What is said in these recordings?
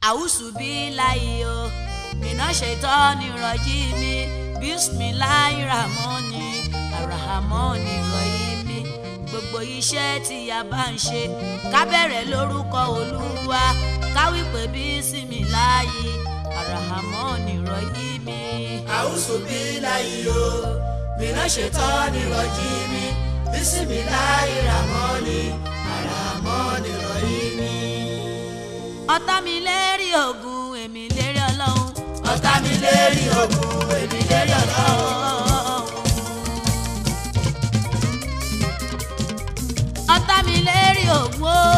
àwùsù bí láyé o iná ṣètọ́ ni rọ̀jí mi bísmìláì ràmọ́ni àràhámọ́ni rọ̀yí mi gbogbo iṣẹ́ tí a bá ń ṣe ká bẹ̀rẹ̀ lórúkọ olúwa ká wí pé bísmìláì àràhámọ́ni rọ̀yí mi. àwùsù bí láyé o mìíràn ṣetán ní rọjí mi bísímìláì ràmọ́ni àràmọ́ni rọ̀yí mi. ọ̀tá mi lérí ogun èmi lérí ọlọ́run. ọ̀tá mi lérí ogun èmi lérí ọlọ́run. ọ̀tá mi lérí ogun o.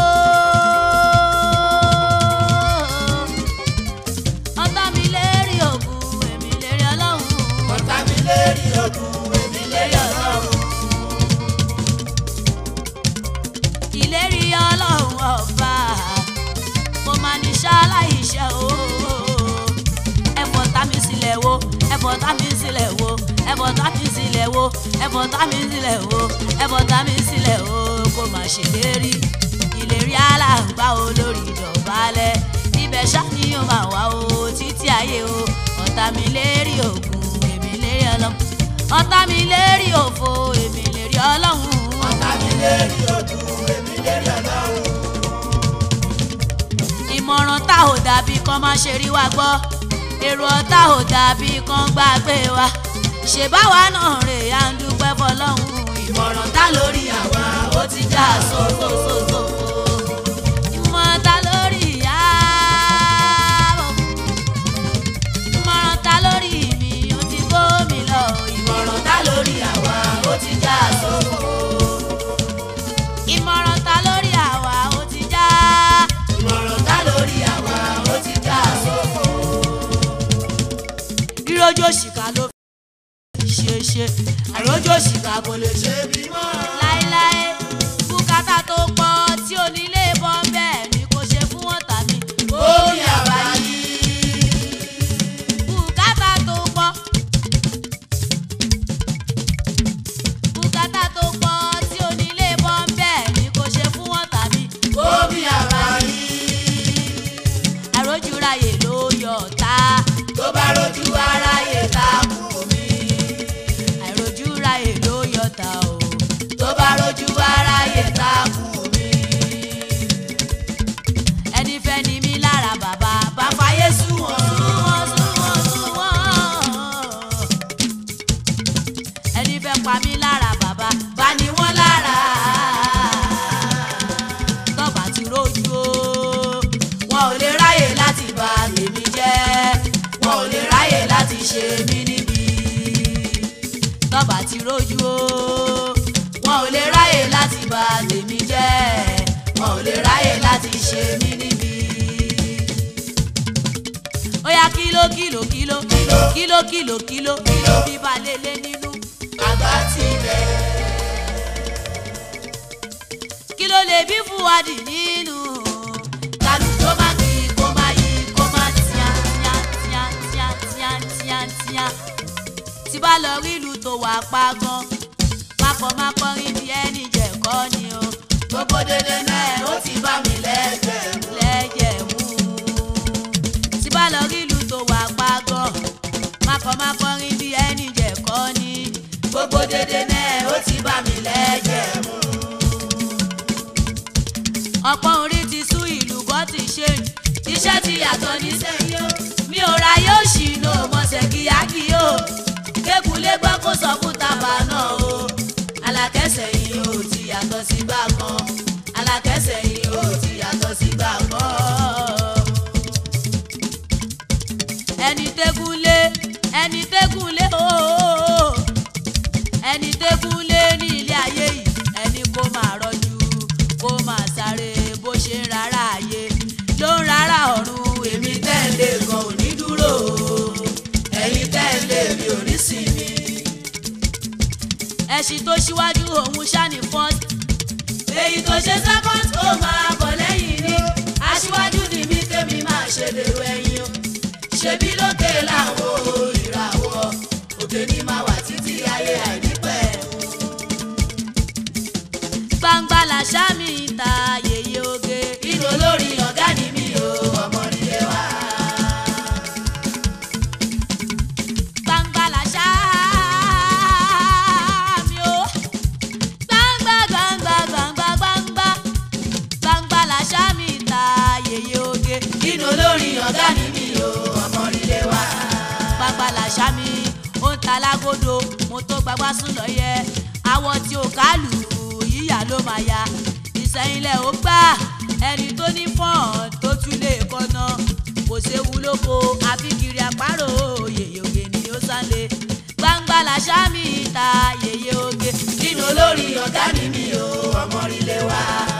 ọ̀tá mi lérí ogun èmi lérí ọlọ́run. ọ̀tá mi lérí ogun èmi lérí ọlọ́run. ìlérí ọlọ́run ọba mo máa ní ṣaláìṣẹ́ o ẹ̀fọ́ tá mi sílẹ̀ wo ẹ̀fọ́ tá mi sílẹ̀ wo ẹ̀fọ́ tá mi sílẹ̀ wo ẹ̀fọ́ tá mi sílẹ̀ wo ẹ̀fọ́ tá mi sílẹ̀ wo kó má ṣe lérí ìlérí aláǹgbá olórí ìdọ̀bálẹ̀ ibẹ̀ ṣáàní yóò máa wá o títí ayé o ọ̀tá mi lérí ògùn èmi lérí ọlọ́run ọ̀tá mi lérí òfo èmi lérí ọlọ́run ọ̀tá mi lérí ogun èmi lérí ọlọ́run. ìmọ̀ràn tá ò dàbí kan máa ṣe rí wa gbọ́ èrò ọ̀tá ò dàbí kan gbàgbé wa ṣèbáwa náà rè á ń dúpẹ́ fọlọ́hún ìmọ̀ràn tá lórí àwa ó ti já sófófófó ìmọ̀ràn tá lórí ìyá ìmọ̀ràn tá lórí mi ó ti bómi lọ ìmọ̀ràn tá lórí àwa ó ti já sófó ìmọ̀ràn tá lórí àwa ó ti já ìmọ̀ràn tá lórí àwa ó ti já sófo. rírojú òṣìkà ló fi ṣe ṣe àìrójú òṣìkà kò lè ṣe ṣe bí mọ́. láéláé bùkátà tó pọ̀ tí onílé bọ́ bẹ́ẹ̀ ni kò ṣe fún ọ̀tá mi omi àbáyé. bùkátà tó pọ̀ bùkátà tó pọ̀ tí onílé bọ́ bẹ́ẹ̀ ni kò ṣe fún ọ̀tá mi omi àbáyé. àìrójú ráyè ló yọ ọ̀tá tó bá rojú aráyé ta kù mí. àìrójú ráyè ló yọ ọ̀tá o tó bá rojú aráyé ta kù mí. ẹni fẹ́ ni mí lára bàbá bá fàyè sùn wọ́n sùn wọ́n sùn wọ́n sùn wọ́n. ẹni fẹ́ pa mí lára bàbá bá ní wọ́n lára. tọ́ba ti rójú o wọn ò lè ráyè láti bà tèmi jẹ́ wọn ò lè ráyè láti ṣe mí níbi. tọ́ba ti rójú o wọn ò lè ráyè láti bà tèmi jẹ́ wọn ò lè ráyè láti ṣe mí níbi. ó yá kíló kíló kíló kíló kíló kíló kíló kíló bíbá lélẹ̀ nínú. àgbà tilẹ̀. kí ló lè bí fúwadì nínú. kálù tó má kí kó má yí kó má tíá tíá tíá tíá tíá tíá tíá. tí bá lọ rí ìlú tó wà pa gan papọ̀ má kọrin bí ẹni jẹ̀kọ́ ni o. gbogbo dédé náà ó ti bá mi lẹ́gbẹ̀ẹ́ mú. lẹ́jẹ̀ mú. tí bá lọ rí ìlú tó wà pa gan papọ̀ má kọrin bí ẹni jẹ̀kọ́ ni. gbogbo dédé náà ó ti bá mi lẹ́gbẹ̀ẹ́ mú. ọ̀pọ̀ orí ti sú ìlú bọ́ ti ṣe iṣẹ́ ti yàtọ̀ ní sẹ́yìn o mi ò ra yóò ṣì ní òmọ̀ọ́sẹ̀ kíákí o kékulé gbọ́ kó sọ fún tàbá náà o alákẹ́sẹ̀ yìí ò ti yàtọ̀ sí gbà kan alákẹ́sẹ̀ yìí ò ti yàtọ̀ sí gbà kan. ẹni tẹ́gúnlé ẹni tẹ́gúnlé ooo ẹni tẹ́gúnlé ní ilé ayé yìí ẹni kó máa rọjú kó máa sáré bó ṣe ń rárá ayé ló ń rárá ọ̀run èmi tẹ́lẹ̀ gan ò ní dúró ẹ̀yin tẹ́lẹ̀ mi ò ní sinmi. ẹṣin tó ṣíwájú òun ṣáni first èyí tó ṣe second ó máa bọ̀ lẹ́yìn ni aṣíwájú ni mí kémi máa ṣe dèrò ẹ̀yìn o ṣebí lókè làwọn ìràwọ̀ òkè ní máa wà títí ayé àìnípẹ̀ gbangba làṣà mi ta yèyé oge. ìrò lórí ọ̀gá ni mi ò ọmọ nílé wa. lálágódò mo tó gbagbá sùn lọ́yẹ awọ tí ò kálù yíyà ló máa ya ìsẹ̀yìnlẹ̀ ó gbà ẹni tó ní fọ́ọ̀n tó tún lè kọ́nà kò séwu lóko àfi kiri àparò yèyé oge ni ó sálé gbangba làṣà mi ta yèyé oge nínú olórí ọ̀gá ni mi ò ọmọ rílé wa.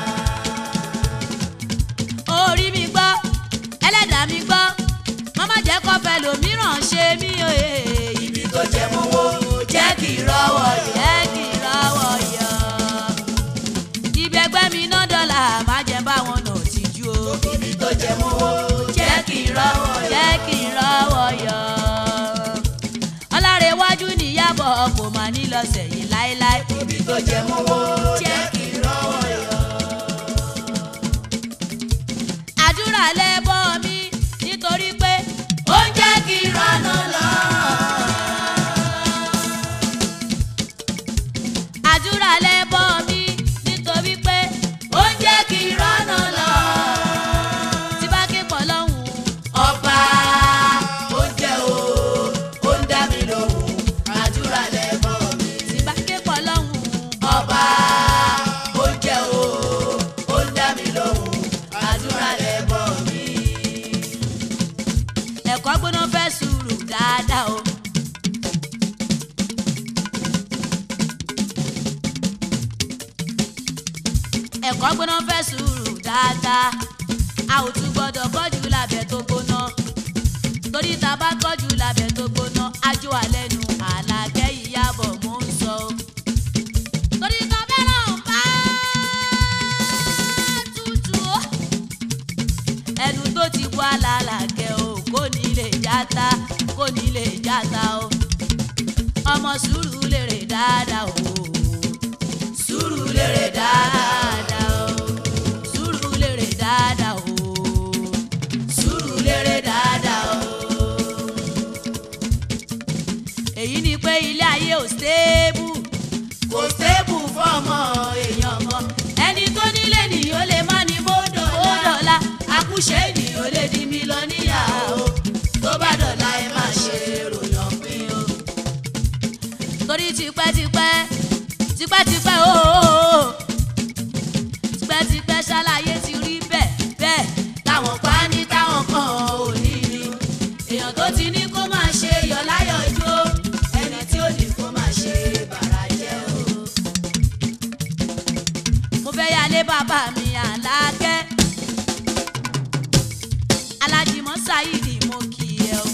orí mi gbọ́ ẹlẹ́dàá mi gbọ́ mọ́mọ́ jẹ́ kọ́fẹ́ lòmíràn ṣe mí òye ibi tó jẹ mọ́wọ́ jẹ́ kí n rọ́wọ́ yọ. jẹ́ kí n rọ́wọ́ yọ. ibi ẹgbẹ́ mi ná dọ́là má jẹ́ bá wọn nà tìjú o. ibi tó jẹ mọ́wọ́ jẹ́ kí n rọ́wọ́ yọ. jẹ́ kí n rọ́wọ́ yọ. ọlárẹ̀wájú níyàbọ̀ kò má ní lọ sẹ́yìn láéláé. ibi tó jẹ mọ́wọ́ jẹ́ kí n rọ́wọ́ yọ. àdúrà lẹ́bọ̀ mi nítorí pé ó ń jẹ́ kí n rọ́nà lọ. àdúrà lẹ́bọ̀ mi nítorí pé ó ń jẹ́ kí n rọ́nà lọ. tí bá ké pọ̀ lọ́hùn ọba ó ń jẹ́ o ó ń dá mi lóhùn àdúrà lẹ́bọ̀ mi. tí bá ké pọ̀ lọ́hùn ọba ó ń jẹ́ o ó ń dá mi lóhùn àdúrà lẹ́bọ̀ mi. ẹ̀kọ́ gbóná fẹ́ sùúrù dáadáa o. ẹ̀kọ́ gbóná fẹ́ sùúrù dáadáa a ò tún gbọ́dọ̀ kọ́jú lábẹ́ tó gbóná torí tá a bá kọ́jú lábẹ́ tó gbóná ajo alẹ́ nu àlàkẹ́ ìyàbọ̀ mò ń sọ o. torí tó fẹ́ràn bá tutù o ẹnu tó ti bu alálàkẹ́ o kò ní lè játa kò ní lè játa o ọmọ sùúrù lèrè dáadáa o sùúrù lèrè dáadáa dáadáa o sùúrù lèrè dáadáa o sùúrù lèrè dáadáa o. èyí ni pé ilé ayé ò stable kò stable fọmọ èèyàn kan ẹni tó nílé nìyó lè má ní ó bódò dọ̀la àkúṣe ènìyàn lè di mílíọ̀nìyà o tó bá dọ̀la ẹ má ṣe ròyàn pín o. torí tipẹ́tipẹ́ tipẹ́tipẹ́ ooo tipẹ́tipẹ́ ṣàlàyé ti rí bẹ́ẹ̀ bẹ́ẹ̀ táwọn pa ní táwọn kan ò ní ní èèyàn tó ti ní kó máa ṣe yọ̀ láyọ̀ jó ẹni tí ó ní kó máa ṣe bàrà jẹ́ o. mo fẹ́ yálé bàbá mi àlákẹ́ alájìmọ́ sáyidì mo kì í ẹ o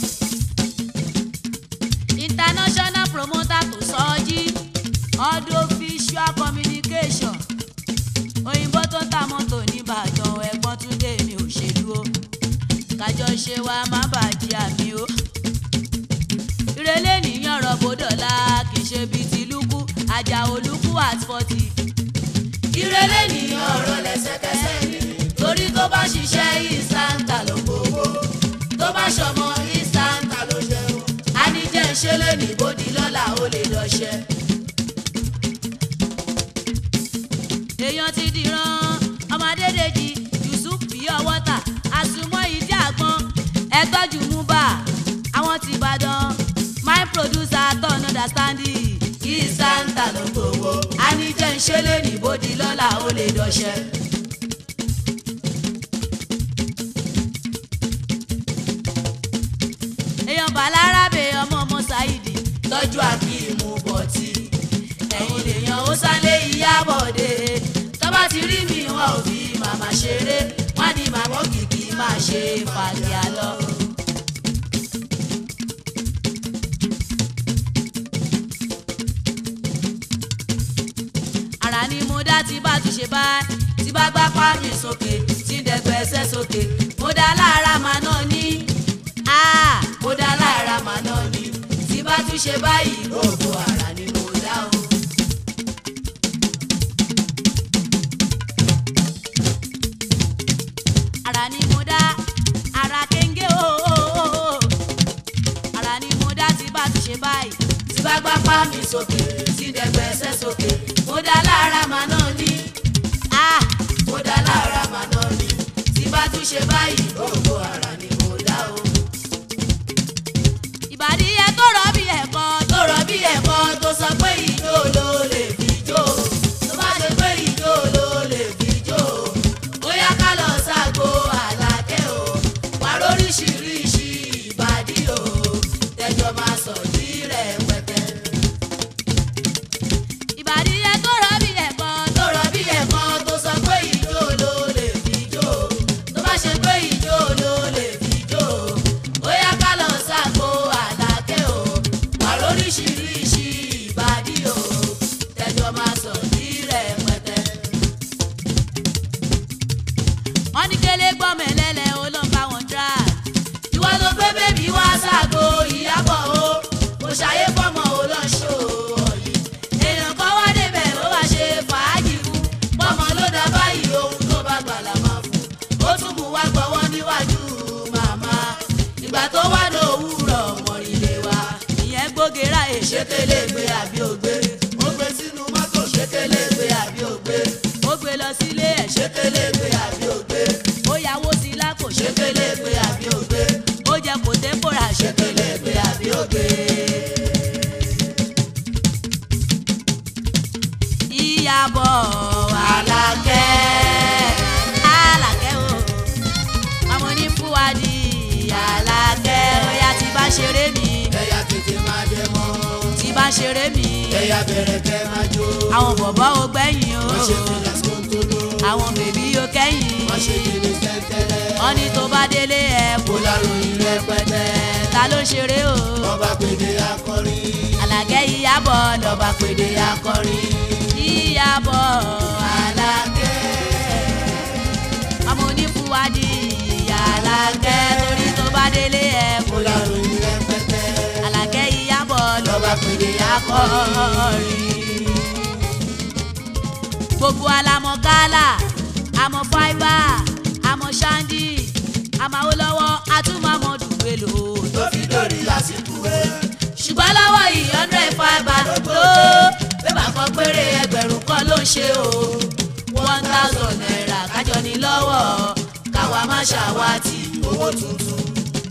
international promoter tó sọ́jí audio visual communication òyìnbó tó ń ta mọ́tò nìbàdàn ẹ̀gbọ́n túndé mi ò ṣèlú o kájọ ṣe wa má bàjẹ́ àmì o ìrẹ̀lẹ̀ nìyàn rọ̀bọ̀ dọ̀la kì í ṣe bíi tìlúkú àjà olúkú at forty ìrẹ̀lẹ̀ ní ọ̀rọ̀ lẹ́sẹ̀kẹsẹ̀ ni torí tó bá ṣiṣẹ́ ìsáǹtà ló gbowó tó bá ṣọmọ ìsáǹtà ló jẹun àníjẹ́ ìṣẹ̀lẹ̀ ní bòdì lọ́la ó lè lọ́ṣẹ́. èèyàn ti dìran ọmọdédèjì yusuf pure water àsùnmọ́ ìdí àgbọn ẹ̀tọ́jú múbà àwọn ti ìbàdàn my producer turn understanding ìsáǹtà ló gbowó àníjẹ́ ìṣẹ̀lẹ̀ ní bòdì lọ́la ó lè lọ́ṣẹ́. èèyàn bàlárábè ọmọ ọmọ ṣáìdì tọ́jú àkíìmù bọ̀tì ẹ̀yìn lèèyàn ó sálé ìyábọ̀dé tọ́ba ti rí mi wọn ò fi màmá ṣeré wọ́n ní màmá kìkì máa ṣe fàlẹ́ àlọ́. ara ni mo dá tí bá tún ṣe bá tí bá gbá páàmì sókè tí ń dẹgbẹ́ ẹsẹ̀ sókè mo dá lára màá náà ní Ah, mo dá lára màá náà ní tí bá tún ṣe báyìí gbogbo ara ni mo dá o. ara ni mo dá ara kéńgé ooo ara ni mo dá tí bá tún ṣe báyìí tí bá gbá páàmì sókè tí ń dẹgbẹ́ ẹsẹ̀ sókè mo dá lára màá náà ní Ah, mo dá lára màá náà ní tí bá tún ṣe báyìí gbogbo ara ni mo dá o. ìbàdí yẹ tó rọ bí ẹ̀kọ́ tó rọ ní kélé gbọ́mọ ẹlẹ́lẹ̀ ó ló ń bá wọn drag. ìwọ ló gbé bébí wá ságo ìyàbọ̀ o kò ṣàyè fọmọ ò lọ ṣó ọ̀yẹ́ èèyàn kan wá débẹ̀ ó wá ṣe fàájì fún pọ́mọ ló dá báyìí ohun tó bá gbà là máa fún ó tún mú wá gbọ́wọ́ níwájú màmá ìgbà tó wá ní òwúrọ̀ mọ̀rìnlẹ̀ wa ìyẹn gbógera èṣe ṣékélé gbé àbí ògbé ó gbé sínú mọ́tò ṣékélé gbé àbí ògbé ó gbé lọ sílé ẹ̀ ṣe ṣékélé gbé àbí ògbé ó yàwó sí lákò ṣe ṣékélé gbé àbí ògbé ó jẹ kò tẹ́kọ̀rà ṣe ṣékélé gbé àbí ògbé. ìyàbọ̀ Àlàkẹ́ Àlàkẹ́ o ọmọ ní fúwadì Àlàkẹ́ ọ̀yà tí bá ṣeré mi ẹ̀yà tètè máa jẹ mọ́ tí bá ṣeré mi ẹ̀yà bẹ̀rẹ̀ kẹ́ máa jó àwọn bọ̀bọ̀ ò gbẹ̀yìn o wọ́n ṣe fìlà skóńtóló àwọn bèbí ò kẹ́yìn wọ́n ṣe kìlì tẹ́ntẹ́lẹ́ wọ́n ní tó bá délé ẹ̀ kó láròyìn rẹpẹtẹ ta ló ń ṣeré o ọba pèdè akọrin Àlàkẹ́ ìyàbọ̀ lọ́ba ọba pèdè akọrin ìyàbọ̀ Àlàkẹ́ ọmọ onífúwadì Àlàkẹ́ torí tó bá délé ẹ̀ kó láròyìn rẹpẹtẹ Àlàkẹ́ ìyàbọ̀ lọ́ba ọba pèdè akọrin. akọrin. gbogbo alamọ kálá àmọ́ fáìbà àmọ́ ṣáńdì àmọ́ Awólọ́wọ̀ àtúmọ̀mọ́ dùgbẹ́ lò tó fi dórí àsìkò ẹ̀. ṣùgbọ́n lọ́wọ́ yìí hundred five ló bébà kan péré ẹgbẹ̀rún kan ló ń ṣe o. one thousand naira kájọ ní lọ́wọ́ káwa má ṣàwátì owó tuntun.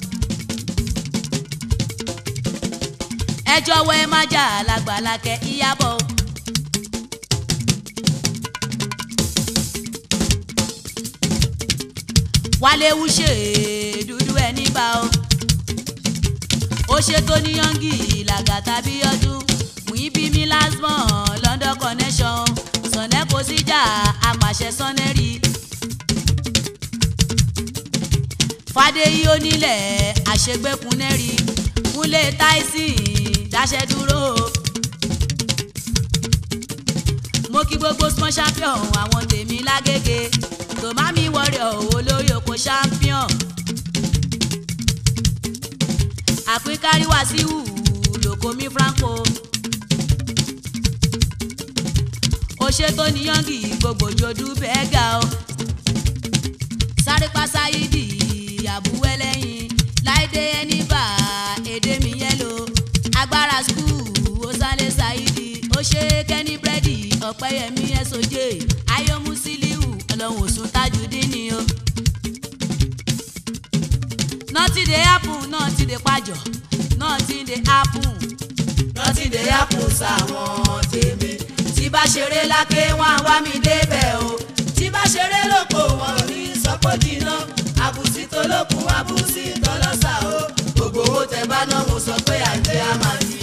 ẹ jọ̀wọ́ ẹ má jà lágbàlákẹ́ ìyàbọ̀. wálé wúṣe dúdú ẹ níbà o ó ṣètò ní yọngì làgàtà bí ọdún muibi mi lasmon London connection sọ̀nẹ́ kò síjà apàṣẹ sọ́nẹ́rì fàdéyí onílẹ̀ àṣegbékunẹ́rì kúnlé tyson dáṣẹ́ dúró mo kí gbogbo small champion àwọn tèmi lágége tòmámi warrior olórí oko champion àpínkárí wàsíù lòkòmí franco òṣètò níyàngì gbogbo jòdú bẹ́ẹ̀gà o sáré pásáyídì àbúwẹ́lẹ́yìn láìdé ẹnìbà èdè mi yẹ́lò agbára skul osale saidi ó ṣe kẹ́ni búrẹ́dì ọ̀pẹ́yẹmí ẹ̀sọ́jẹ́ ayọ́mú sílíù ọlọ́run òsùn tajudeen ni o. nọ́ọ̀tì dé happen nọ́ọ̀tì dé pàjọ́ nọ́ọ̀tì dé happen rántí dé àpò sáwọn tèmi. tí bá ṣeré lákè wọn á wá mi débẹ̀ o. tí bá ṣeré lóko wọn ò ní sọpọ́ jìnnà. àbùsí tó lókun àbùsí tó lọ́sà o. gbogbo owó tẹ bá náà mo sọ pé àjẹ́ á máa ní.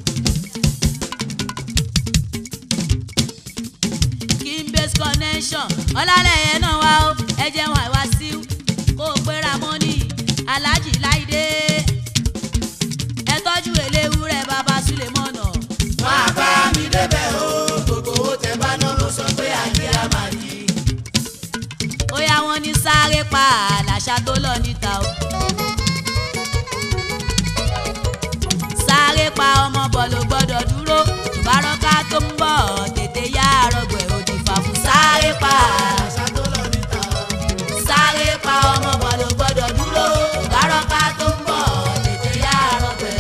kimbase connection ọlálẹyẹ náà wá ó ẹjẹ wọn àìwá sí kó o péra mọ́nì aláàjì láìdé ẹ tọ́jú eléwúrẹ́ bàbá sulemọ́nà máa bá mi débẹ̀ o. gbogbo owó tẹ bá náà mo sọ pé àjẹ́ á máa ní. ó yá wọn ní sáré pa àlàṣà tó lọ níta o. sáré pa ọmọ bọ̀ ló gbọ́dọ̀ dúró ìbárọ́ká tó ń bọ̀ tètè yá àrọ̀gbẹ̀ òdì fàfún sáré pa àṣà tó lọ níta o. sáré pa ọmọ bọ̀ ló gbọ́dọ̀ dúró ìbárọ́ká tó ń bọ̀ tètè yá àrọ̀gbẹ̀.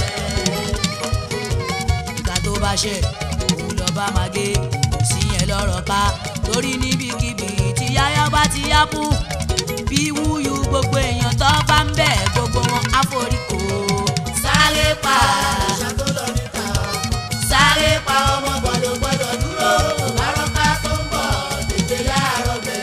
ìgbà tó bá ṣe òun lọ bá máa gé kò sí yẹn lọ́rọ̀ ká torí níbikíbi tí yáyá bá ti yá fún bí wúyú gbogbo èèyàn tó bá ń bẹ̀ gbogbo wọn àforíkò sáré pa àṣà tó lọ níta o. sáré pa ọmọ gbọ́dọ̀ gbọ́dọ̀ dúró bárọ́ká tó ń bọ̀ tètè yá àrọ̀bẹ̀.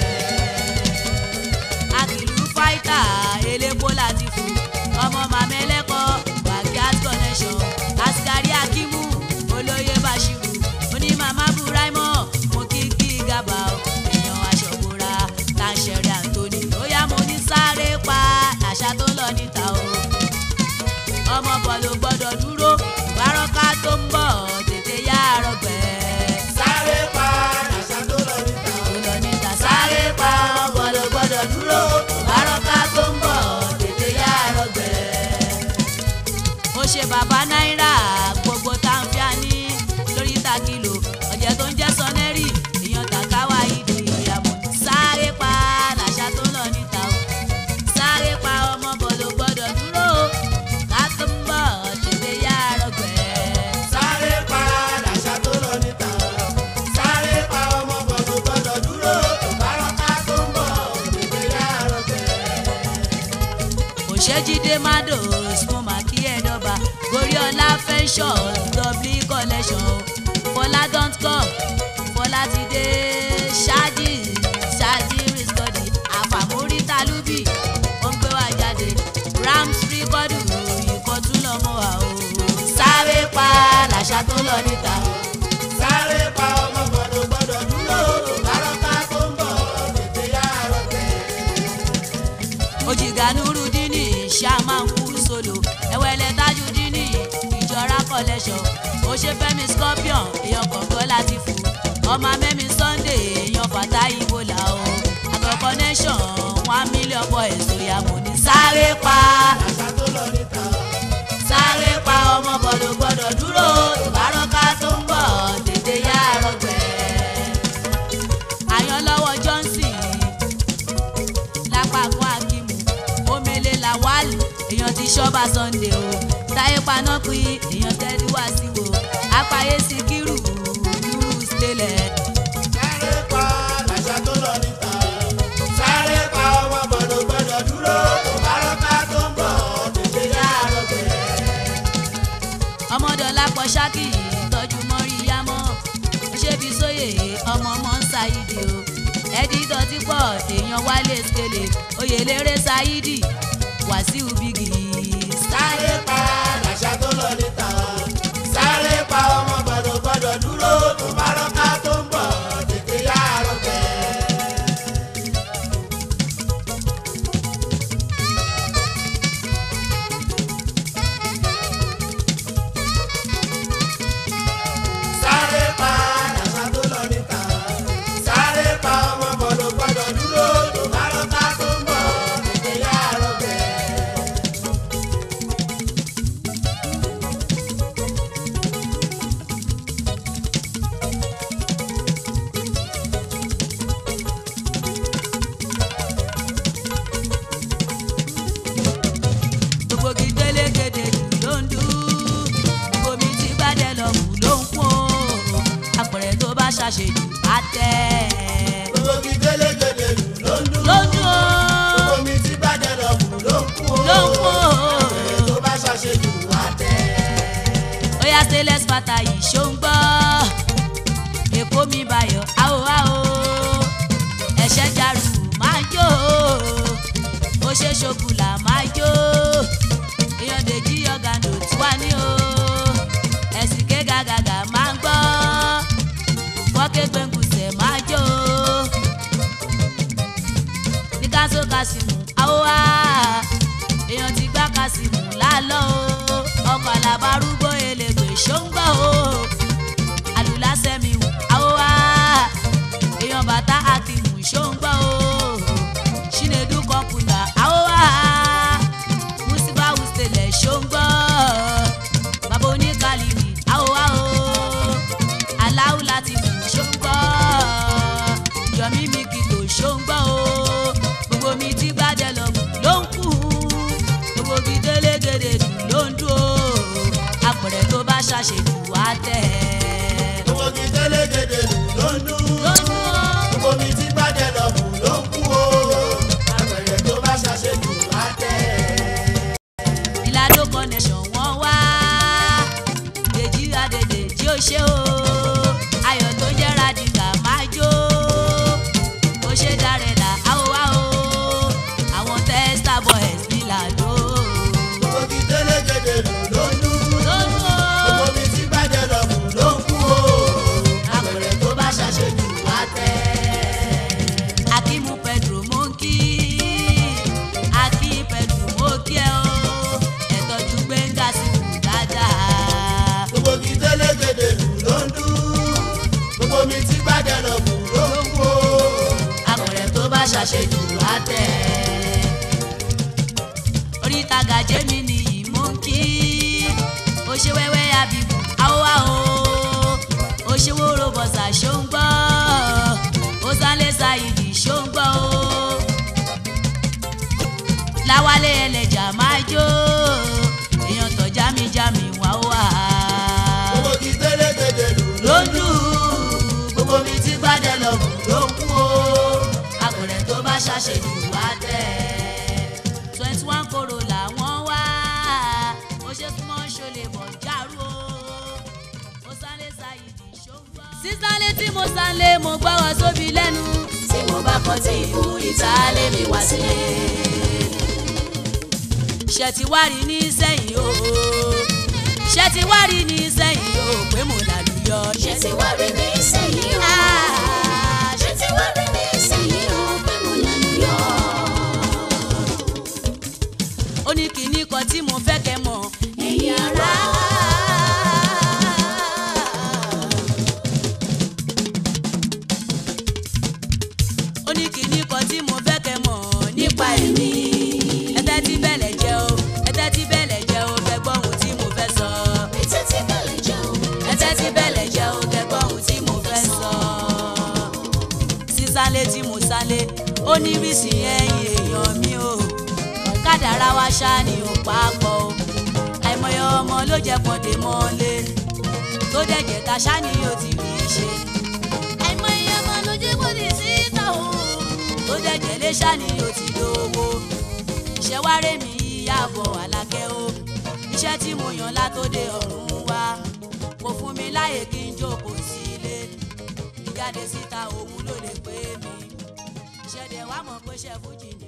àkìlú fáìtà elépo láti fún ọmọ màmẹ́lẹ́kọ̀ bàgíàt connection askari akimu olóyè bashiru onímàmá buraimọ mo kí kí gàbà o èèyàn aṣọ́gbóra tàṣẹ̀rẹ̀ anthony ó yá mo ní sáré pa àṣà tó lọ níta o ọmọ bọ̀ ló gbọ́dọ̀ dúró bárọ́ká tó ń bọ̀ tètè yá àrọ̀gbẹ́ sáré pa àṣà tó lọ níta o. tó lọ níta sáré pa ọmọ gbọ́dọ̀ gbọ́dọ̀ dúró òṣèjídé mados mo mà kí ẹ dọ́ba goriola pensions double collection fọlá don't come fọlá ti dé ṣáàjì ṣáàjì rìsíkọ́dì àfàmórí tálúbì wọ́n gbé wá jáde rams rìkọ́dù ìkọ́tún lọ́mọ wa o sáré pa làṣà tó lọ níta o. sáré pa ọmọ gbọ́dọ̀ gbọ́dọ̀ dúró bárọ́ká tó ń bọ̀ tètè yára tẹ̀. òjìgá nurudini ṣàmánkù solo ẹwẹlẹ tajudini ìjọra collection òṣèfẹmi scorpion èèyàn kọ̀ọ̀kan láti fò ọmọ mẹ́mi sunday èèyàn fàtà ìbòlà o àkọ́kọ́ nation one million boys òyàmù ní sáré pa àṣà tó lọ níta sáré pa ọmọ gbọ́dọ̀ gbọ́dọ̀ dúró ìbárọ́ká tó ń bọ̀ tètè yá rọgbẹ́. àyànlọ́wọ́ johnson lápapọ̀ akimu omele lawal èèyàn ti ṣọ́ba sunday o táyé paná pín èèyàn tẹ́lí wá sí wo apáyé síkírù lùrù sílẹ̀. sáré pa àṣà tó lọ níta sáré pa ọmọ gbọ́dọ̀ gbọ́dọ̀ dúró bárọ́ká tó ń bọ̀ tètè yára tẹ̀. ọmọdọ̀lá pọ̀ ṣákì tọ́jú mọ́rí yámọ́ ṣébi sóyè ọmọ ọmọ ń ṣàyídì o ẹ̀dí dọ̀tí pọ̀ èèyàn wálé skele oyèlérè ṣáyídì wàsíù bígì sáré pa àṣà tó lọ níta sáré pa ọmọ gbọ́dọ̀ gbọ́dọ̀ dúró bárọ́ká tó ń bọ̀ tètè yára tẹ̀. sáré pa àṣà tó lọ níta sáré pa ọmọ gbọ́dọ̀ gbọ́dọ̀ dúró bárọ́ká tó ń bọ̀ tètè yára tẹ̀. gbogbo kí délégédé ló ń dú omi tí gbádẹ lọ kù ló ń kún o àpẹẹrẹ tó bá ṣàṣejù á tẹ gbogbo kí gélégélé lù ló ń dún. ló ń dún o gbogbo mi ti bá dẹ lọ kù ló ń kú o. ló ń kún o. Àpẹẹrẹ tó bá ṣàṣejù wá tẹ́. oya stainless bàtà yìí ṣó ń gbọ́ èkó mi bayọ̀ áò áò ẹ̀ṣẹ̀ jarù máa jó ó ṣe ṣokùlà máa jó èèyàn dèjì ọ̀gàndò tí wà ní o ẹ̀sìn ké gàgàgà máa ń gbọ́ wọ́kẹ́ gbẹ̀ngùsẹ̀ máa jó ní káṣó kásìmù áò á èèyàn ti gbá kásìmù lálọ́ o ọkọ̀ alábárúgbó elégbè ṣóńgbọ́ o alùlásẹ́mi wù áwọ̀ wá èèyàn bàtà akímù ṣóńgbọ́ o ṣínédú kọ́pùlà áwọ̀ wá mùsíbà wùsítẹ̀lẹ̀ ṣóńgbọ́ bàbá oníkàlìmì áwọ̀ wá o aláwù láti mú ṣóńgbọ́ yọmí mi kìtò ṣóńgbọ́ o gbogbo mi ti gbádẹ lọ ló ń kú gbogbo bí délégédé dùn ló ń dún o apẹ̀rẹ̀ tó bá ṣàṣejù wá tẹ̀. gbogbo kí gélégélé lù ló ń dún. ló ń dún o. gbogbo mi ti bá dẹ lọ kù ló ń kú o. Àpẹẹrẹ tó bá ṣàṣejù wá tẹ́. ìlàdó connection wọ́n wá dèjì àdèdè tí ó ṣe o ayọ̀ tó jẹ́ radiga máa jó ó ṣe dárẹ̀là áwò áwò àwọn testa boys nílàdó gbogbo kí gélégélé lù ló ń dún. lónú gbogbo o mi ti bá dẹ lọ kù ló ń kú o. Àpẹẹrẹ tó bá ṣàṣejù wá tẹ́. akímú pedro mò ń kí akí pedro mò kí ẹ o ẹ̀tọ́jú gbẹ̀ngà sí kù dáadáa. gbogbo kí gélégélé lù ló ń dún. gbogbo mi ti bá dẹ lọ kù ló ń kú o. àpẹẹrẹ tó bá ṣàṣejù á tẹ̀. oríta gàjẹ́ mi nìyí mò ń kí ó ṣe wẹ́wẹ́ àbíbù áwọ̀ áwọ̀ ó ṣe wóró bọ̀sà ṣó ń gbọ́ ó sálẹ̀ ṣáìdì ṣó ń gbọ́ ó láwálé ẹlẹ́jà máa jó èèyàn tọ̀ jámi-jámi wá wá gbogbo kí gélégélé lù ló ń dún. gbogbo mi ti bá dẹ lọ kù ló ń kú o. àpẹẹrẹ tó bá ṣàṣejù wá tẹ̀. twenty one korola ṣe súnmọ́ ṣọlẹ bọ̀ járú o mo sálé ṣàyìdì ṣòwò. sísálé tí mo sálé mo gbọ́ wọn sóbi lẹ́nu tí mo bá kọ́ tí ìfún ìtàlẹ́ mi wá sílé. ṣe ti wá rí ní sẹ́yìn o ṣe ti wá rí ní sẹ́yìn o pé mo lálùyọ ṣé ti wá rí mi sẹ́yìn o. Ah, ṣé ti wá rí mi sẹ́yìn o pé mo lẹ́nu yọ. ó ní kinní kan tí mo fẹ́ kẹ́ mọ̀ ẹ̀yin ará. ó ní kinní kan tí mo fẹ́ kẹ́ mọ̀ nípa èmi. ẹtẹ́ tí bẹ̀lẹ̀ jẹ́ o ẹtẹ́ tí bẹ̀lẹ̀ jẹ́ o kẹ́ gbọ́ ohun tí mo fẹ́ sọ ètò tí bẹ̀lẹ̀ jẹun. ẹtẹ́ tí bẹ̀lẹ̀ jẹ́ o kẹ́ gbọ́ ohun tí mo fẹ́ sọ. sísálé tí mo sálé ó ní rísì ẹ̀yìn èèyàn mi o kádàrá wa ṣá ni ò papọ̀ o àìmọye ọmọ ló jẹ́ pọ̀dé mọ́lé tó dẹ̀jẹ̀ ta ṣá ni ó ti rí i ṣe àìmọye ọmọ ló jẹ́ pọ̀dé síta o tó dẹ̀jẹ̀ lé ṣá ni ó ti lówó iṣẹ́ wá rẹ̀ mí yàbọ̀ àlàkẹ́ o iṣẹ́ tí mo yàn látòde ọ̀run wá kò fún mi láyè kí n jókòó sílé ìjáde síta òun ló lè pé mi ṣẹ̀dẹ̀ wá mọ̀ pé ṣẹ́ fújì ni